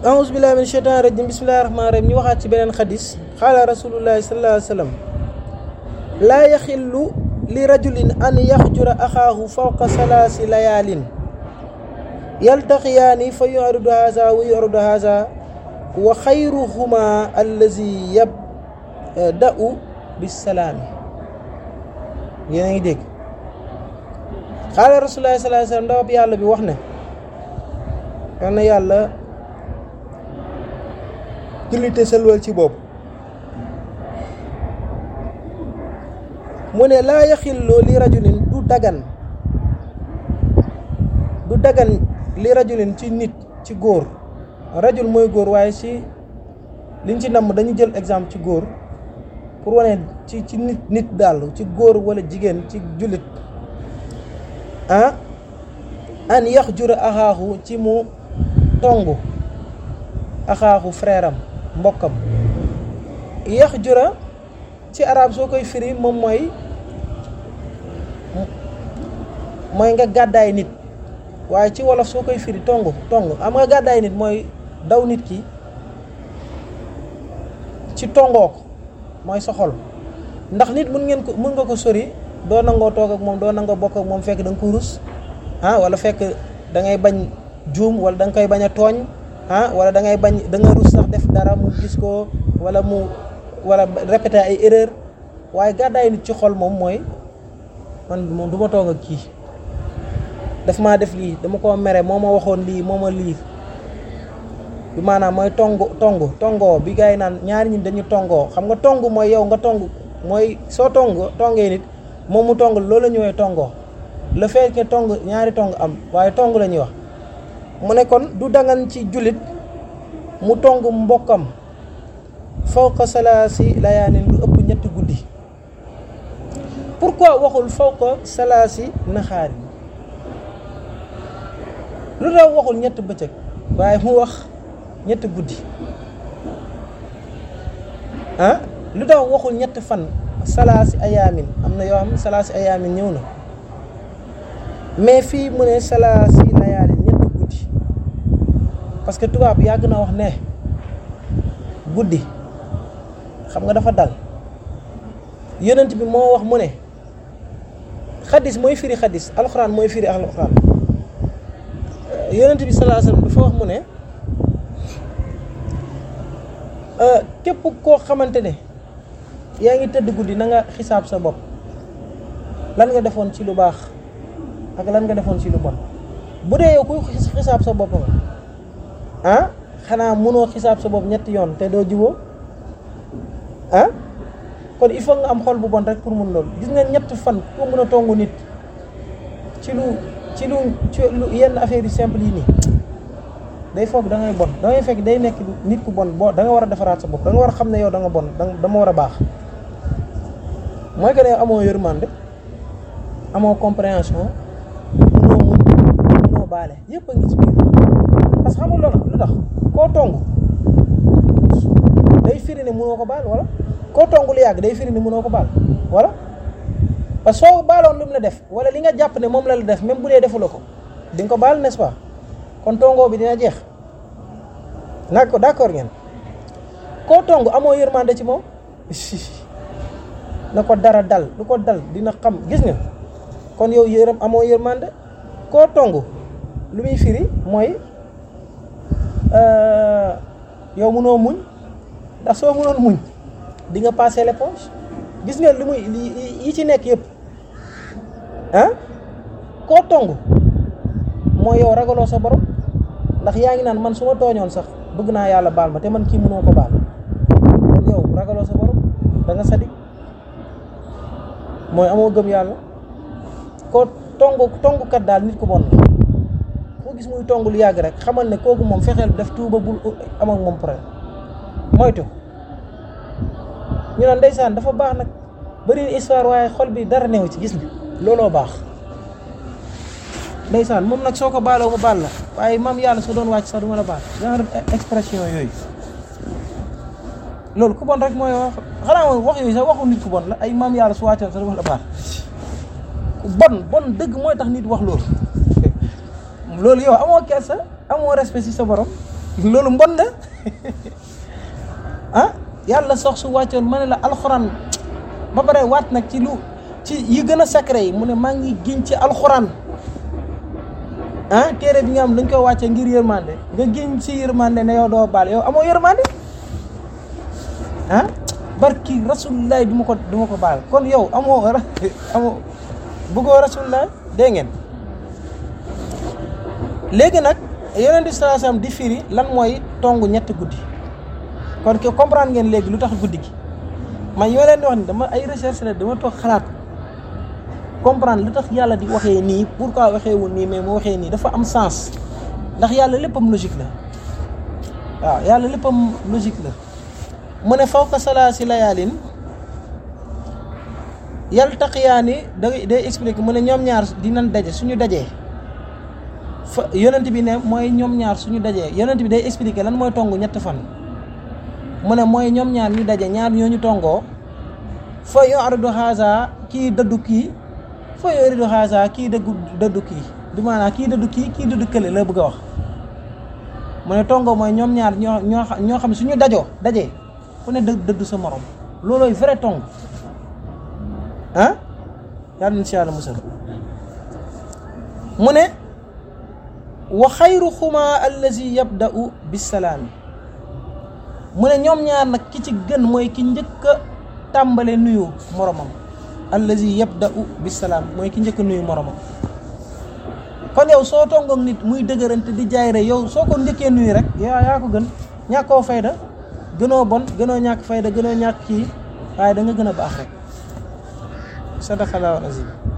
aouzu billahi min shaytan rajim bismillahi rahmani rahim ñu waxaat ci beneen xadis xaala rasulullahi sallallahu alayhi wa sallam laa yaxillu li rajulin an yaxjura axaahu fawqa salaasi layaalin yaltaqiyaani fa yuridu haza wa yuridu haza wa xayruhuma allazi yabda'u bisalaami yéen a ngi dégg xaala rasulullahi sallallahu alayhi wa sallam ndawab yàlla bi wax ne yal na yàlla jullite selwal ci boobu mu ne laa yaxilloo li rajulin du dagan du dagan li rajulin ci nit ci góor rajul mooy góor waaye ci liñ ci namm dañu jël exemple ci góor pour wane ci ci nit nit daal ci góor wala jigéen ci jullit ah an yax jura axaaxu ci mu tongu axaaxu frère am mbokkam yax jura ci arab soo koy firi moom mooy mooy nga gàddaay nit waaye ci wolof soo koy firi tongu tongu am nga gàddaay nit mooy daw nit ki ci tongoo ko mooy sa xol ndax nit mun ngeen ko mun nga ko sori doo nangoo toog ak moom doo nangoo bokk ak moom fekk da nga ko rus ah wala fekk da ngay bañ juum wala da nga koy bañ a tooñ ah wala da ngay bañ da nga rus sax def dara mu gis ko wala mu wala répéter ay erreur waaye gàddaay nit ci xol moom mooy man moom du ma toog ak kii daf maa def lii dama ko mere moo ma waxoon lii moo ma lii bi maanaam mooy tongu tongu tongoo bi gars yi naan ñaari ñi dañu tongoo xam nga tongu mooy yow nga tongu mooy soo tongu tongee nit moom mu tong loolu la ñuy woowee tongoo le fait que tong ñaari tong am waaye tong la ñuy wax mu ne kon du dangan ci jullit mu tong mbokkam fawqa salaasi layaanin lu ëpp ñetti guddi pourquoi waxul fawqa salaasi naxaari lu tax waxul ñetti bëccëg waaye mu wax ñetti guddi ah lu tax waxul ñetti fan salaasi ayaamin am na yoo xam salaasi ayaamin ñëw na mais fii mu ne salaasi layaalin ñetti guddi parce que tubaab yàgg na wax ne guddi xam nga dafa dal yonent bi moo wax mu ne xadis mooy firi xadis alxuraan mooy firi alxuraan yonent bi salaa sallam dafa wax mu ne képp koo xamante ne yaa ngi tëdd guddi na nga xisaab sa bopp lan nga defoon ci lu baax ak lan nga defoon ci lu bon bu dee yow kuy xisaab sa bopp nga ah xanaa mënoo xisaab sa bopp ñetti yoon te doo juboo ah kon il faut nga am xol bu bon rek pour mun loolu gis nga ñett fan ko mën a tongu nit ci lu ci lu ci lu yenn affaire yu simple yi nii day foog da ngay bon da ngay fekk day nekk nit ku bon boo da nga war a defaraat sa bopp da nga war a xam ne yow da nga bon da dama war a baax mooy que ne amoo yërmande amoo compréhension munoo muñ munoo baale yëpp a ngi ci biir parce que xamul loolu lu tax koo tongu day firi ne munoo ko baal wala koo tongu lu yàgg day firi ne munoo ko baal wala parce que soo baaloon lu mu la def wala li nga jàpp ne moom la la def même bu dee defuloo ko di nga ko baal n'est-ce pas kon tongoo bi dina jeex nag ko d'accord ngeen koo tongu amoo yërmande ci moom na ko dara dal lu ko dal dina xam gis nga kon yow yërëm amoo yërmande koo tongu lu muy firi mooy yow mënoo muñ ndax soo mënoon muñ di nga passer l'éponge gis nga li muy yi ci nekk yëpp ah koo tongu mooy yow ragaloo sa borom ndax yaa ngi naan man su ma tooñoon sax bëgg naa yàlla baal ma te man kii mënoo ko baal kon yow ragaloo sa borom da nga sadik mooy amoo gëm yàlla koo tongu tongukat daal nit ku bon la koo gis muy tongu lu yàgg rek xamal ne kooku moom fexeel def tuuba bul am ak moom problème moytu ñu naan ndeysaan dafa baax nag bëri histoire waaye xol bi dara neew ci gis nga looloo baax ndeysaan moom nag soo ko baaloo mu baal la waaye maam yàlla su doon wàcc sax du ma la baal genre expression yooyu loolu ku bon rek mooy wax xanaa moom wax yooyu sax waxu nit ku bon la ay maam yàlla su wàccoon sax du ma la baal ku bon bon dëgg mooy tax nit wax loolu loolu yow amoo kersa amoo respect ci sa borom loolu mbon la ah yàlla sox su wàccoon ma ne la alxuraan ba pare waat nag ci lu ci yi gën a secret yi mu ne maa ngi giñ ci alxuraan ah téere bi nga am dañ koy wàcce ngir yërmande nga giñ ci yërmande ne yow doo baal yow amoo yërmande ah barki rasulilah du ma ko du ma ko baal kon yow amoo amoo bëggoo rasulilah dégg ngeen léegi nag yonent bi sallallahu alayhi wasallam di firi lan mooy tongu ñetti guddi kon ke comprendre ngeen léegi lu tax guddi gi man yoo leen di wax ni dama ay recherche la dama toog xalaat comprendre lu tax yàlla di waxee nii pourquoi waxee wul nii mais mu waxee nii dafa am sens ndax yàlla léppam logique la waaw yàlla léppam logique la mu ne fawqa salaasi layaalin yaltaqiyaani day day expliquer mu ne ñoom ñaar dinañ daje suñu dajee fa yonent bi ne mooy ñoom ñaar suñu dajee yonent bi day expliquer lan mooy tongu ñetti fan mu ne mooy ñoom ñaar ñu daje ñaar ñooñu tongoo fa yuridu haza kii dëddu kii fa yuridu haza kii dëggu dëddu kii du maanaam kii dëddu kii kii dëddu kële la bëgg a wax mu ne tongoo mooy ñoom ñaar ñoo ñoo ñoo xam ne suñu dajoo dajee ku ne dë dëddu sa morom loolooy vrai tong ah yàlla na si yàlla musal mu ne wa xayruhuma allazi yabda'u bisalaami mu ne ñoom ñaar nag ki ci gën mooy ki njëkk a tàmbale nuyu moromam allazi yabda'u bisalaam mooy ki njëkk a nuyu moromam kon yow soo tongoog nit muy dëgërante di jaay rek yow soo ko njëkkee nuyu rek yaa yaa ko gën ñàkkoo fayda gënoo bon gënoo ñàkk fayda gënoo ñàkk kii waaye da nga gën a baax rek sadaqallahu azim